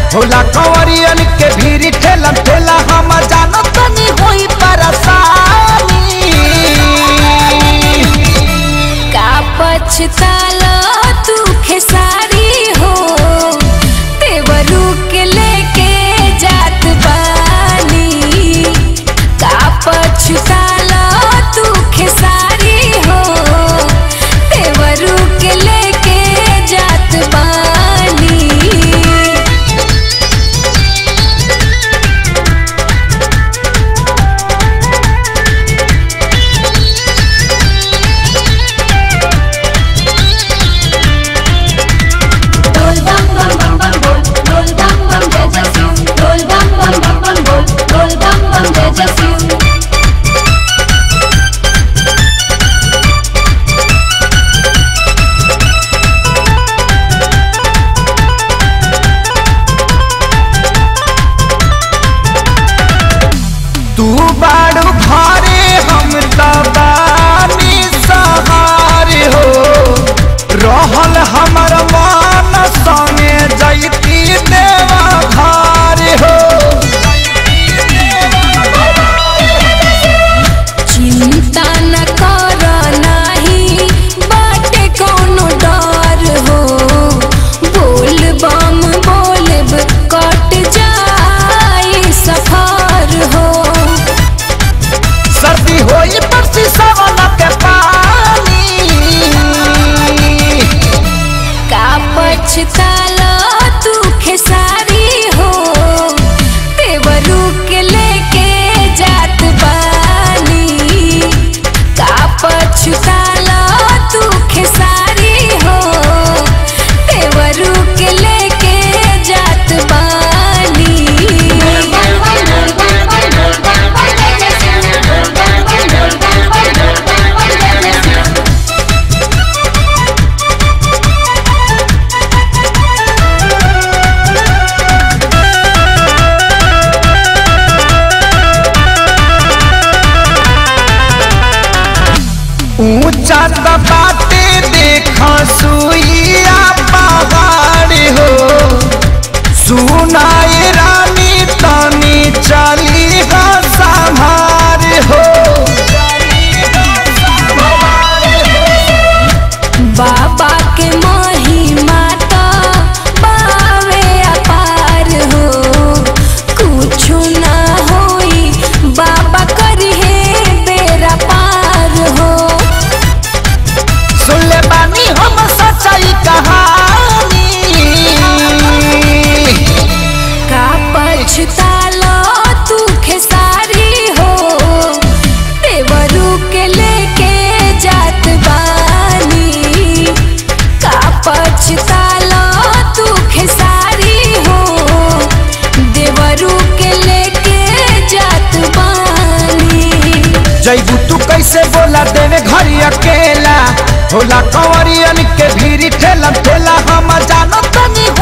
होला कंवरियन के भीड़ ठेला ठेला हम जानो तनी होई परेशानी का पछताला तू खेसारी हो तेवरू के लेके जात बानी का पछताला तू खेसारी हो तेवरू के लेके जात बानी Roll bam bam bam bam roll, roll bam bam jai jai Shiv. Roll bam bam bam bam roll, roll bam bam jai jai Shiv. तू बाड़ू घरे हम दबानी सहारे हो रहल हमर मान संगे जैती देवा घर हो चिंता न कर नाही बाटे कोनो डर हो बोल बम बोलब कट जाई सफर हो सर्दी होई परसी सवन के पानी का पछताला तू खेसारी हो तेवरू के लेके जात बानी का पछताला तू खेसारी हो तेवरू के लेके जात बानी Roll bam bam roll bam bam roll bam bam jai jai Shiv. Roll bam bam roll bam bam roll bam bam jai jai Shiv. ऊंचा दबाते देखा सुइया पहाड़ हो सुनाई रानी तनी चली हा संभार हो बाबा के महिमा तो बावे अपार हो कुछु ना होई बाबा करिहे बेरा पार हो सुन ले बानी हम सच्चाई कहानी का पछतालो तू खेसारी हो तेवरू के लेके जात बानी का पछतालो तू खेसारी हो देवरू के लेके जात बानी जैबू तू कैसे बोला देवे घरी अकेला होला कंवरियन के भीड़ ठेला ठेला हम जानो तनी